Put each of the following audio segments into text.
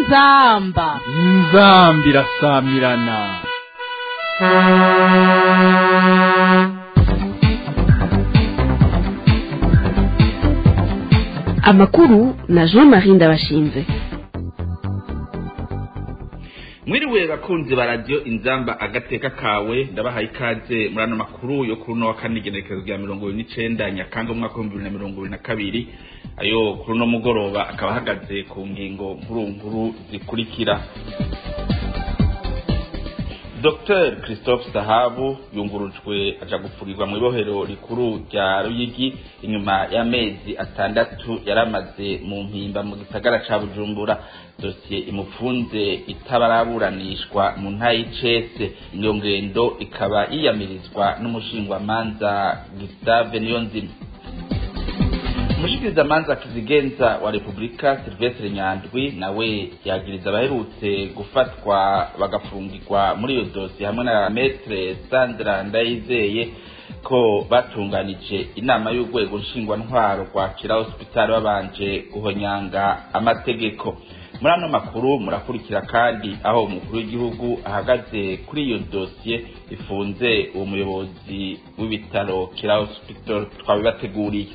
inzamba inzambi irasamirana amakuru na jean marie ndabashinze mwiriwe bakunzi ba radiyo inzamba agateka kawe ndabahaye ikaze muri ano makuru yo kuri uno wa kane igenekerezo rya mirongo ibiri n'icenda nyakanga umwaka w'ibihumbi bibiri na mirongo ibiri na kabiri ayo kuri uno mugoroba akaba ahagaze ku ngingo nkuru nkuru zikurikira Dr Christophe Sahabu yungurujwe aja gupfurirwa mu ibohero rikuru rya Ruyigi inyuma y'amezi atandatu yaramaze mu mpimba mu gisagara ca Bujumbura dosiye imufunze itabaraburanishwa mu ntayicese iyo ngendo ikaba yiyamirizwa n'umushingwamanza Gustave Niyonzima umushikirizamanza kizigenza wa repubulika silvestre nyandwi nawe yagiriza abaherutse gufatwa bagafungirwa muri iyo dosiye hamwe na metre sandra ndayizeye ko batunganije inama y'urwego nshingwantwaro rwa kira hospital babanje guhonyanga amategeko muri ano makuru murakurikira kandi aho umukuru w'igihugu ahagaze kuri iyo dosiye ifunze uwo muyobozi w'ibitaro kira hospital twabibateguriye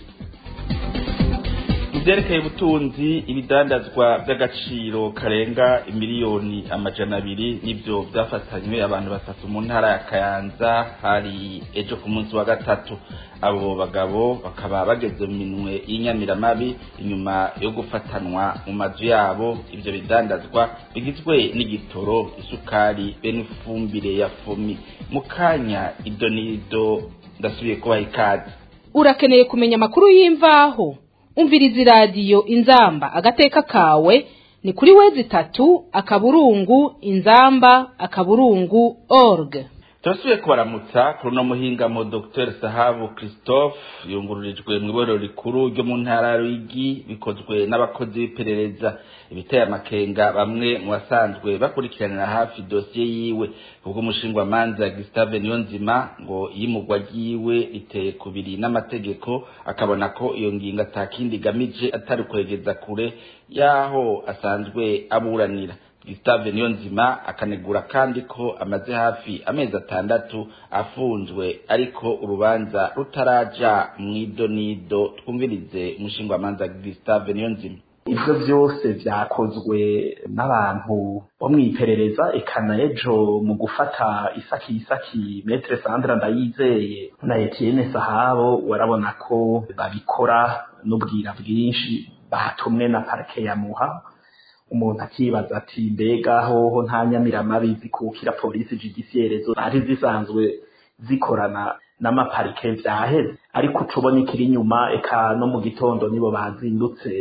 ivyerekeye ubutunzi ibidandazwa vy'agaciro karenga imiliyoni amajana abiri nivyo vyafatanywe abantu batatu mu ntara ya kayanza hari ejo ku munsi wa gatatu abo bagabo bakaba bageze mu minwe y'inyamiramabi inyuma yo gufatanwa mu mazu yabo ivyo bidandazwa bigizwe n'igitoro isukari be n'ifumbire ya fomi mu kanya idonido ndasubiye kubaha ikaze urakeneye kumenya amakuru y'imvaho umviriza iradiyo inzamba agateka kawe ni kuri wezi itatu akaburungu inzamba akaburungu org turasubiye kubaramutsa kuri uno muhingamo dr sahabu christophe yungururijwe mu iborero rikuru ryo mu ntara ya ruyigi bikozwe n'abakozi b'iperereza ibiteye amakenga bamwe mu basanzwe bakurikiranira hafi dosiye yiwe ubwo umushingwamanza gustave niyonzima ngo iyimugwa ryiwe riteye kubiri n'amategeko akabona ko iyo ngingo atakindi igamije atari kwegeza kure y'aho asanzwe aburanira Gustave Niyonzima akanegura kandi ko amaze hafi amezi atandatu afunzwe ariko urubanza rutaraja mw'idonido twumvirize umushingwamanza Gustave Niyonzima ivyo vyose vyakozwe n'abantu bo mw'iperereza ekana ejo mu gufata isaki isaki metre Sandra Ndayizeye na Etienne Sahabo warabona ko babikora n'ubwira bwinshi batumwe na parke ya Muha umuntu akibaza ati mbega hoho nta nyamiramabi zikukira polisi judiciaire zo zari zisanzwe zikorana n'amaparike vyaheze ariko ucubona ikiri inyuma eka no mu gitondo nibo bazindutse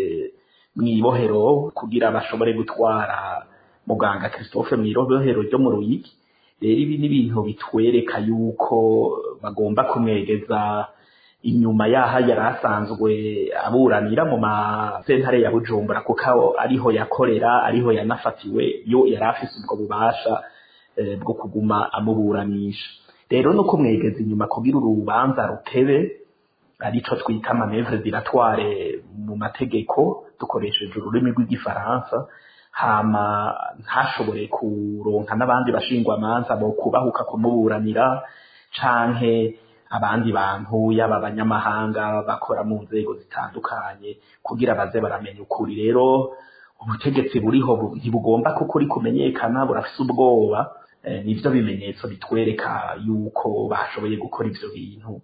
mw'ibohero kugira bashobore gutwara muganga Christophe mw'ibohero ryo mu Ruyigi rero ibi ni ibintu bitwereka yuko bagomba kumwegeza inyuma yaha yari asanzwe aburanira mu masentare ya bujumbura kuko ariho yakorera ariho yanafatiwe yo yari afise ubwo bubasha bwo kuguma amuburanisha rero no kumwegeza inyuma kugira urubanza rutebe arico twita amanevre diratware mu mategeko dukoresheje ururimi rw'igifaransa hama ntashobore kuronka n'abandi bashingwamanza bo kubahuka kumuburanira canke abandi bantu yaba abanyamahanga bakora mu nzego zitandukanye kugira baze baramenya ukuri rero ubutegetsi buriho ntibugomba ko ukuri kumenyekana burafise ubwoba nivyo bimenyetso bitwereka yuko bashoboye gukora ivyo bintu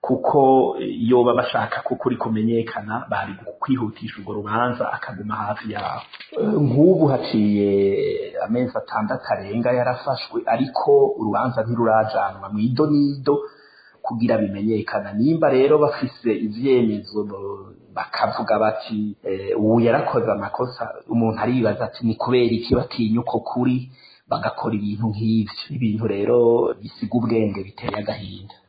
kuko iyo baba bashaka ko ukuri kumenyekana bari kwihutisha urwo rubanza akaguma hafi yaho nk'ubu haciye amezi atandatu arenga yarafashwe ariko urubanza ntirurajanwa mw'idonido kugira bimenyekana nimba rero bafise ivyemezo bakavuga bati ubu yarakoze amakosa umuntu aribaza ati ni kubera iki batinya uko kuri bagakora ibintu nk'ivyo ibintu rero bisiga ubwenge biteye agahinda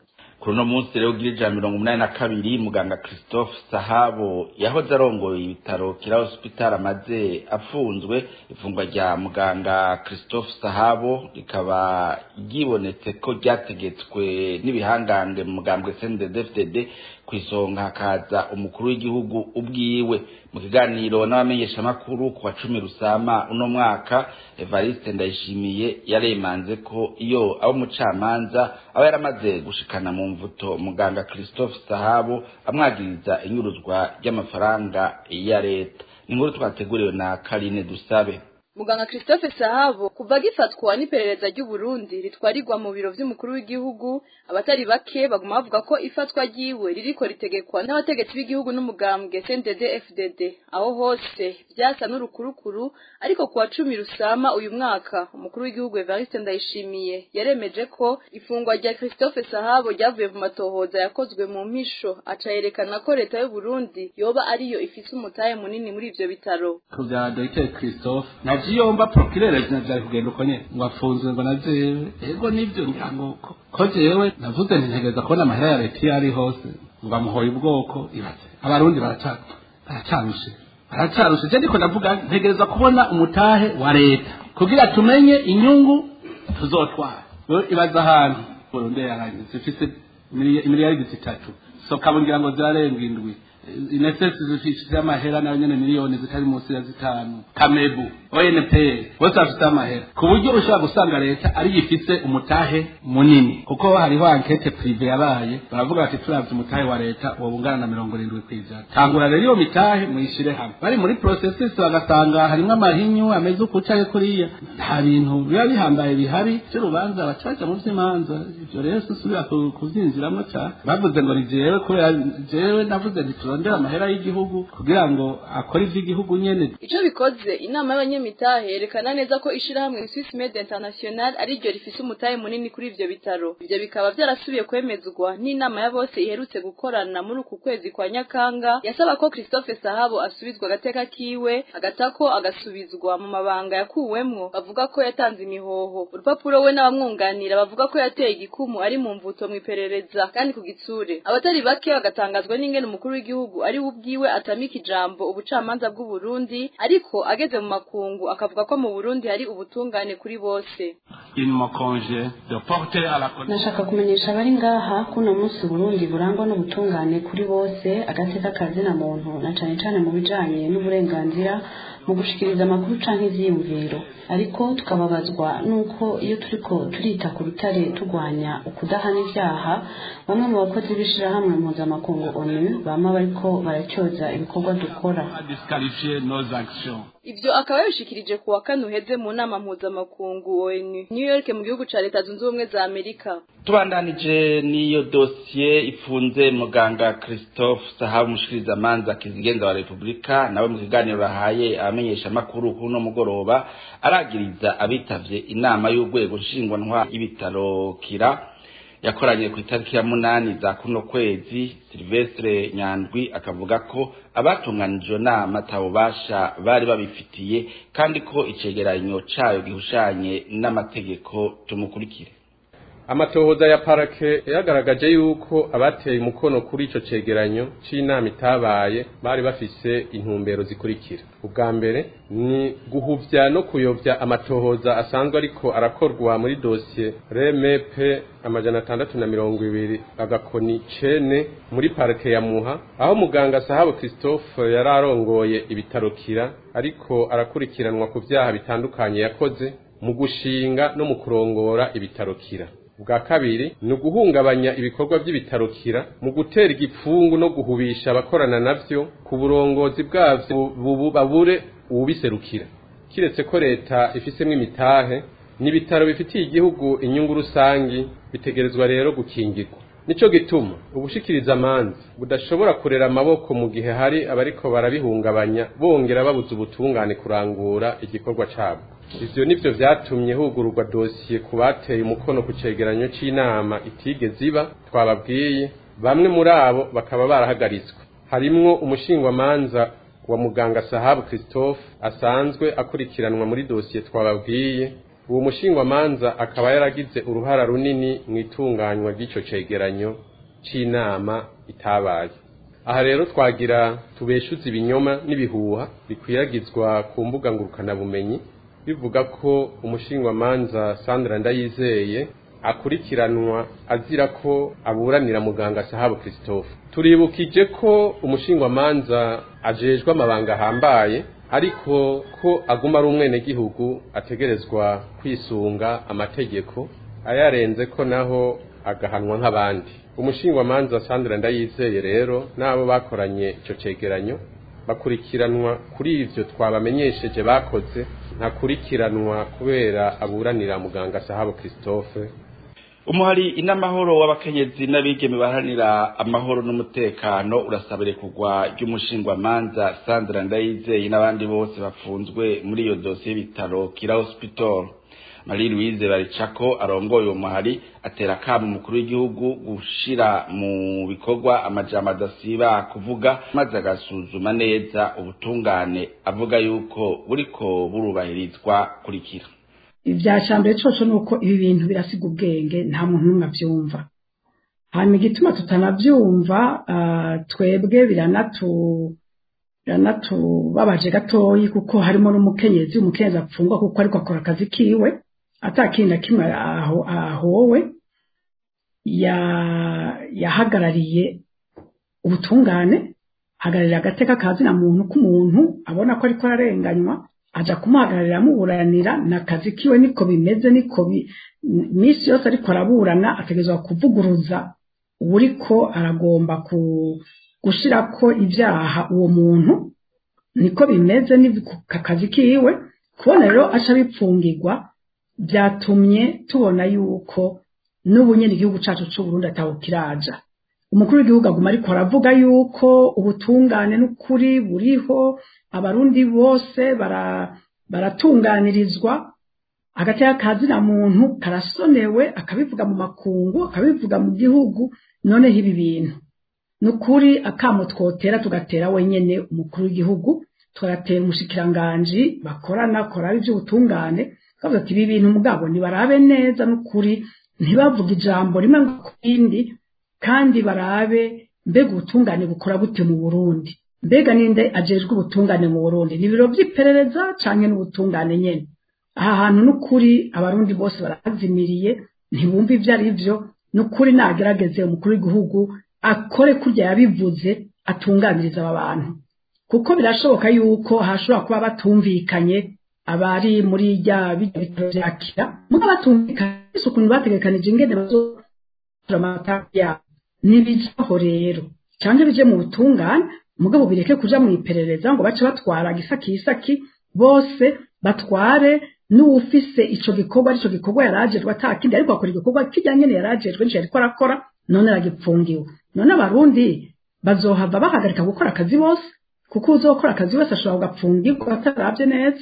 kuri uno munsi rero ugira ijana mirongo umunani na kabiri muganga christophe sahabo yahoze arongoye ibitaro kira hospital amaze afunzwe ifungwa rya muganga christophe sahabo rikaba ryibonetse ko ryategetswe n'ibihangange mu mugambwe cndd ku isonga hakaza umukuru w'igihugu ubwiwe mu kiganiro n'abamenyeshamakuru ku wa cumi rusama uno mwaka evariste ndayishimiye yaremanze ko iyo abo umucamanza aba yaramaze gushikana mu mvuto muganga christophe sahabo amwagiriza inyuruzwa ry'amafaranga ya leta ni inkuru twateguriwe na karine dusabe muganga christophe sahabo kuva gifatwa n'iperereza ry'uburundi ritwarirwa mu biro vy'umukuru w'igihugu abatari bake baguma bavuga ko ifatwa ryiwe ririko ritegekwa n'abategetsi b'igihugu n'umugambwe cndd fdd aho hose vyasa n'urukurukuru ariko kuwa cumi rusama uyu mwaka umukuru w'igihugu evariste ndayishimiye yaremeje ko ifungwa rya christophe sahabo ryavuye mu matohoza yakozwe mu mpisho aca yerekana ko leta y'uburundi yoba ariyo ifise umutahe munini muri ivyo bitaro ku bya dogiteri christophe navyiyomba prokirere vyari kugenda uko nyene ngo afunzwe ngo najewe ego nivyo ngira ngo ko- ko jewe navuze nti ntegereza kubona amahera ya leta iyo ari hose ngo amuhoye ubwoko ibaze abarundi baraca- baracarushe baracarushe je ndiko ndavuga ntegereza kubona umutahe wa leta kugira tumenye inyungu tuzotwara Rero ibaza ahantu burundi yaranye zifise imili- imiliyaridi zitatu soka ngira ngo zirarenga indwi inesesi zifise amahera nayo nyene miliyoni zitari munsi ya zitanu kamebu onp bose bafite amahera ku buryo ushobora gusanga leta ariyo ifise umutahe munini kuko hariho ankete prive yabaye baravuga bati turavye umutahe wa leta woba ungana na mirongo irindwi kw'ijana tangura rero iyo mitahe muyishire hamwe bari muri processes bagasanga harimwo amahinyu ameze uku canke kuriya nta bintu biba bihambaye bihari vy'urubanza baca baja mu vy'imanza ivyo rero sisubira ku- kuvyinjiramwo cane bavuze ngo ni jewe kubera jewe navuze nti turondere amahera y'igihugu kugira ngo akore ivy'igihugu nyene ico bikoze inama y'abanyamitahe yerekana neza ko ishirahamwe Swiss Med International ari ryo rifise umutahe munini kuri ivyo bitaro ivyo bikaba vyarasubiye kwemezwa n'inama ya bose iherutse gukorana muri uku kwezi kwa Nyakanga yasaba ko Christophe Sahabo asubizwa agateka kiwe agatako agasubizwa mu mabanga yakuwemwo bavuga ko yatanze imihoho urupapuro we n'abamwunganira bavuga ko yateye igikumu ari mu mvuto mu iperereza kandi ku gitsure abatari bake bagatangazwa n'ingene umukuru w'igihugu ari we ubwiwe atamika ijambo ubucamanza bw'u Burundi ariko ageze mu makungu akavuga ko mu Burundi hari ubutungane kuri bose il me congé de porter à la nashaka kumenyesha abari ngaha ko uno munsi Burundi burangwa n'ubutungane kuri bose agateka kazina muntu na cane cane mu bijanye n'uburenganzira mu gushikiriza amakuru canke ivyiyumviro ariko tukababazwa nuko iyo turiko turita ku rutare turwanya ukudahana ivyaha bamwe mu bakozi b'ishirahamwe mpuzamakungu onu bama bariko baracyoza ibikorwa dukora à disqualifier nos actions Ivyo akaba yabishikirije ku wa kane uheze mu nama mpuzamakungu ONU New York mu gihugu ca Leta Zunze Ubumwe za Amerika tubandanije n'iyo dosiye ifunze muganga christophe sahabu umushikirizamanza kizigenza wa repubulika nawe mu kiganiro bahaye abamenyeshamakuru kuri uno mugoroba aragiriza abitavye inama y'urwego nshingwantwa y'ibitaro kira yakoranye ku itariki ya munani za kuno kwezi silvestre nyandwi akavuga ko abatunganije iyo nama atabubasha bari babifitiye kandi ko icegeranyo cayo gihushanye n'amategeko tumukurikire amatohoza ya parake yagaragaje yuko abateye umukono kuri ico cegeranyo c'inama itabaye bari bafise intumbero zikurikira ubwa mbere ni guhuvya no kuyovya amatohoza asanzwe ariko arakorwa muri dosiye remepe amajana atandatu na mirongo ibiri agakoni cene muri parike ya muha aho muganga sahabu christophe yari arongoye ibitaro kira ariko arakurikiranwa ku vyaha bitandukanye yakoze mu gushinga no mu kurongora ibitaro kira bwa kabiri ni uguhungabanya ibikorwa by'ibitarukira mu gutera igipfungu no guhubisha abakorana navyo ku burongozi bwavyo bubu babure uwubiserukira kiretse ko leta ifisemwo imitahe n'ibitaro bifitiye igihugu inyungu rusangi bitegerezwa rero gukingirwa nico gituma ubushikiriza amanzi budashobora kurera amaboko mu gihe hari abariko barabihungabanya bongera babuza ubutungane kurangura igikorwa cabo ivyo nivyo vyatumye hugururwa dosiye ku bateye umukono ku cegeranyo c'inama itigeze iba twababwiye bamwe muri abo bakaba barahagaritswe harimwo umushingwamanza wa muganga sahabu christophe asanzwe akurikiranwa muri dosiye twababwiye uwo mushingwamanza akaba yaragize uruhara runini mu itunganywa ry'ico cegeranyo c'inama itabaye aha rero twagira tubeshuze ibinyoma n'ibihuha bikwiragizwa ku mbuga ngurukanabumenyi bivuga ko umushingwamanza Sandra Ndayizeye akurikiranwa azira ko aburanira muganga Sahabo Christophe turibukije ko umushingwamanza ajejwe amabanga ahambaye ariko ko aguma ari umwenegihugu ategerezwa kwisunga amategeko ayarenze ko naho agahanwa nk'abandi umushingwamanza Sandra Ndayizeye rero n'abo bakoranye ico cegeranyo bakurikiranwa kuri ivyo twabamenyesheje bakoze ntakurikiranwa kubera aburanira muganga Sahabo Christophe umuhari inamahoro w'abakenyezi n'abigeme baharanira amahoro n'umutekano urasabire kugwa ry'umushingwamanza Sandra Ndayizeye n'abandi bose bafunzwe muri iyo dosiye y'ibitaro Kira Hospital Marie Louise Baricako arongoye uwo muhari atera kamo umukuru w'igihugu gushira mu bikorwa amajambo adasiba kuvuga maze agasuzuma neza ubutungane avuga yuko buriko burubahirizwa kurikira ibyashambere coco nuko ibi bintu birasiga ubwenge nta muntu n'umwe abyumva hanyuma igituma tutanabyumva twebwe biranatu biranatubabaje gatoyi kuko harimo n'umukenyezi umukenyezi apfungwa kuko ariko akora akazi kiwe atakindi na kimwe ahowe yahagarariye ubutungane ahagararira agateka kazina muntu k'umuntu abona ko ariko ararenganywa aja kumuhagararira amuburanira na kazi kiwe niko bimeze niko minsi yose ariko araburana ategerezwa kuvuguruza uriko aragomba gushirako ibyaha uwo muntu niko bimeze ni kazi kiwe kubona rero aca bipfungirwa byatumye tubona yuko n'ubu nyine igihugu cyacu cy'u Burundi atawukiraja umukuru w'igihugu aguma ariko aravuga yuko ubutungane n'ukuri buriho abarundi bose baratunganirizwa hagati y'akazina muntu karasonewe akabivuga mu makungu akabivuga mu gihugu noneho ibi bintu ni ukuri akamo twotera tugatera wenyine umukuru w'igihugu tugatera umushikiranganji bakorana koraba iby'ubutungane twavuga ati ibi bintu mugabo ntibarabe neza n'ukuri ntibavuge ijambo rimwe ngo ku rindi kandi barabe mbega ubutungane bukora gute mu burundi mbega ninde ajejwe ubutungane mu burundi ni ibiro by'iperereza cyangwa n'ubutungane nyine aha hantu n'ukuri abarundi bose barahazimiriye ntibumva ibyo ari byo n'ukuri nagerageze umukuru w'igihugu akore kurya yabivuze atunganiriza aba bantu kuko birashoboka yuko hashobora kuba batumvikanye abari muri rya bitaro byakira muga batumvikanye ukuntu bategekanije ingene bazora amata yabo nibijaho rero cyangwa bije mu butungane mugabo bireke kuja mu iperereza ngo bace batwara gisaki isaki bose batware n'uwufise ico gikorwa arico gikorwa yarajejwe atakindi ariko akora igikorwa kijya nyene yarajejwe nico yariko arakora none aragipfungiwe none abarundi bazohava bahagarika gukora akazi bose kuko uzokora akazi wese ashobora kugapfungirwa ataravye neza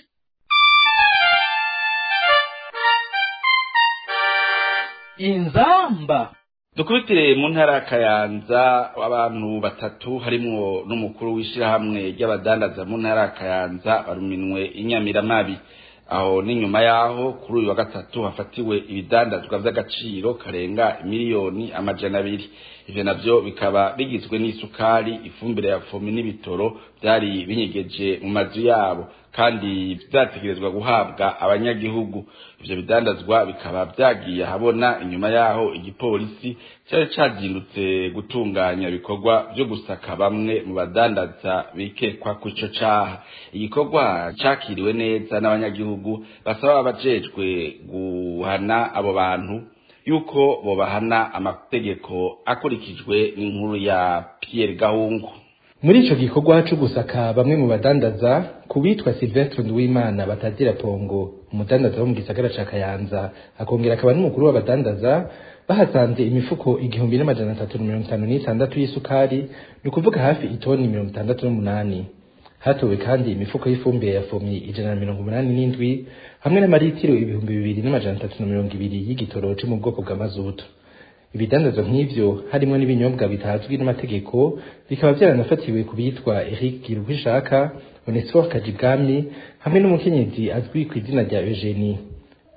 inzamba dukubitire mu ntara ya kayanza abantu batatu harimwo n'umukuru w'ishyirahamwe ry'abadandaza mu ntara ya kayanza baruminwe inyamiramabi aho n'inyuma yaho kuri uyu wa gatatu hafatiwe ibidandazwa by'agaciro karenga miliyoni amajana abiri ivyo navyo bikaba bigizwe n'isukari ifumbire ya fomi n'ibitoro byari binyegeje mu mazu yabo kandi vyategerezwa guhabwa abanyagihugu ivyo bidandazwa bikaba vyagiye ahabona inyuma yaho igipolisi cyari cazindutse gutunganya ibikorwa vyo gusaka bamwe mu badandaza bikekwa ku ico caha igikorwa cakiriwe neza n'abanyagihugu basaba abajejwe guhana abo bantu yuko bobahana amategeko akurikijwe n'inkuru ya Pierre Gahungu muri ico gikorwa cyo gusaka bamwe mu badandaza kubitwa Sylvestre Nduwimana batazira pongo umudandaza wo mu gisagara ca Kayanza akongera akaba n'umukuru w'abadandaza bahasanze imifuko igihumbi n'amajana atatu na mirongo itanu n'itandatu y'isukari ni ukuvuga hafi itoni mirongo itandatu n'umunani hatowe kandi imifuko y'ifumbire ya fomi ijana na mirongo umunani n'indwi hamwe n'amaritiro ibihumbi bibiri n'amajana atatu na mirongo ibiri y'igitoro cyo mu bwoko bwa mazutu ibidandazwa nk'ivyo harimo n'ibinyobwa bitazwi n'amategeko bikaba byaranafatiwe ku bitwa Eric Girukwishaka Onesphore Kajibwami hamwe n'umukenyezi azwi ku izina rya Eugenie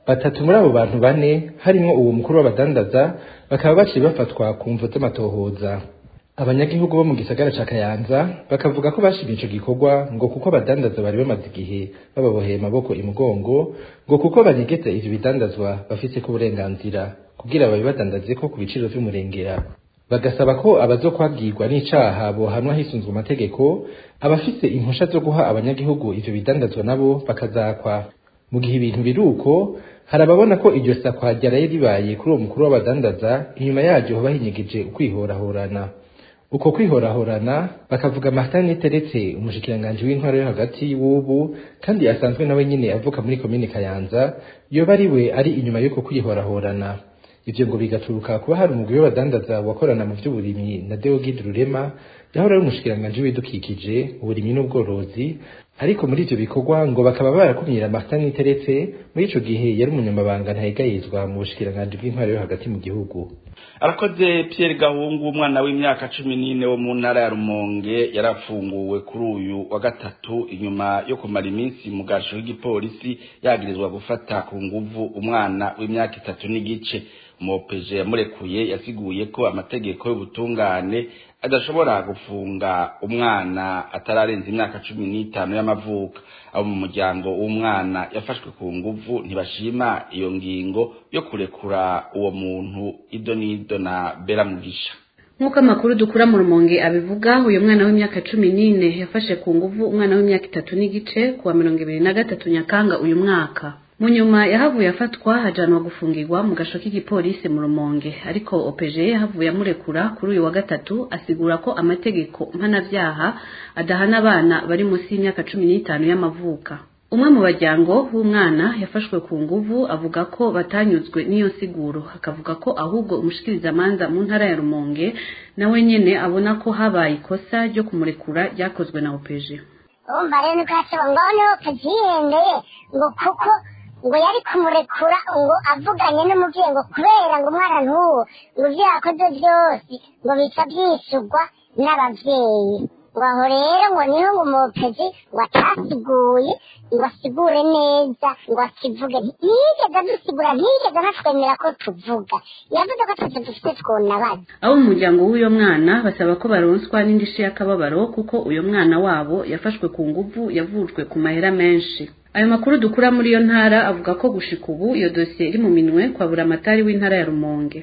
batatu muri abo bantu bane harimwo uwo mukuru w'abadandaza bakaba baciye bafatwa ku mvu z'amatohoza abanyagihugu bo mu gisagara ca kayanza bakavuga ko bashimye ico gikorwa ngo kuko abadandaza bari bamaze igihe bababoheye amaboko imugongo ngo kuko banyegeza ivyo bidandazwa bafise ko uburenganzira kugira babibadandaze ko ku biciro vy'umurengera bagasaba ko abazokwagirwa n'icaha bohanwa hisunzwe amategeko abafise impusha zo guha abanyagihugu ivyo bidandazwa nabo bakazakwa mu gihe ibintu biri uko hari ababona ko iryo sakwa ryaraye ribaye kuri uwo mukuru w'abadandaza inyuma yaryo hoba hinyegeje ukwihorahorana uko kwihorahorana bakavuga Martin Niteretse umushikiranganji w'intwaro yo hagati w'ubu kandi asanzwe nawe nyine avuka muri komine Kayanza yoba ari we ari inyuma y'uko kwihorahorana ivyo ngo bigaturuka kuba hari umugwi w'abadandaza wakorana mu vy'uburimyi na Deogide Rurema yahora ari umushikiranganji w'ibidukikije uburimyi n'ubworozi ariko muri ivyo bikorwa ngo bakaba barakumira Martin Niteretse muri ico gihe yari umunyamabanga ntayegayizwa mu bushikiranganji bw'intwaro yo hagati mu gihugu arakoze Pierre Gahungu umwana w'imyaka cumi n'ine wo mu ntara ya Rumonge yarafunguwe kuri uyu wa gatatu inyuma yo kumara iminsi mu gasho k'igipolisi yagirizwa gufata ku nguvu umwana w'imyaka itatu n'igice umupeje yamurekuye yasiguye ko amategeko y'ubutungane adashobora gufunga umwana atararenza imyaka cumi n'itanu y'amavuko abo mu muryango w'umwana yafashwe ku nguvu ntibashima iyo ngingo yo kurekura uwo muntu ido n'ido na bera mugisha nk'uko amakuru dukura mu rumonge abivuga uyu mwana w'imyaka cumi n'ine yafashe ku nguvu umwana w'imyaka itatu n'igice kuwa mirongo ibiri na gatatu nyakanga uyu mwaka mu nyuma yahavuye afatwa hajanwa gufungirwa mu gasho k'igipolisi mu rumonge ariko opeje yahavuye amurekura kuri uyu wa gatatu asigura ko amategeko mpanavyaha adahana abana bari munsi y'imyaka cumi n'itanu y'amavuka umwe mu bajyango w'umwana yafashwe ku nguvu avuga ko batanyuzwe n'iyo siguro akavuga ko ahubwo umushikirizamanza mu ntara ya rumonge nawe nyene abona ko habaye ikosa ryo kumurekura ryakozwe na opeje urumva rero niko yasaba ngo niho opeje yiyendeye ngo kuko ngo yari kumurekura ngo avuganye n'umubyeyi ngo kubera ngo umwana ntuwo ngo ibyo yakoze byose ngo bica byishyurwa n'ababyeyi ngo aho rero ngo niho ngo umupezi ngo atasiguye ngo asigure neza ngo akivuge ntiyigeze adusigura ntiyigeze anatwemera ko tuvuga yavuze ko tuzi dufite twonabaza abo mu muryango w'uyo mwana basaba ko baronswa n'indishyi y'akababaro kuko uyo mwana wabo yafashwe ku nguvu yavujwe ku mahera menshi ayo makuru dukura muri iyo ntara avuga ko gushika ubu iyo dosiye iri mu minwe kwa buramatari w'intara ya rumonge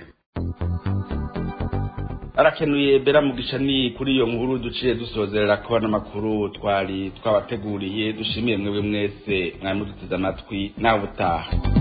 arakenuye bera mugisha ni kuri iyo nkuru duciye dusozerera ko n'amakuru twari twabateguriye dushimiye mwebwe mwese mwari muduteze amatwi nawe utaha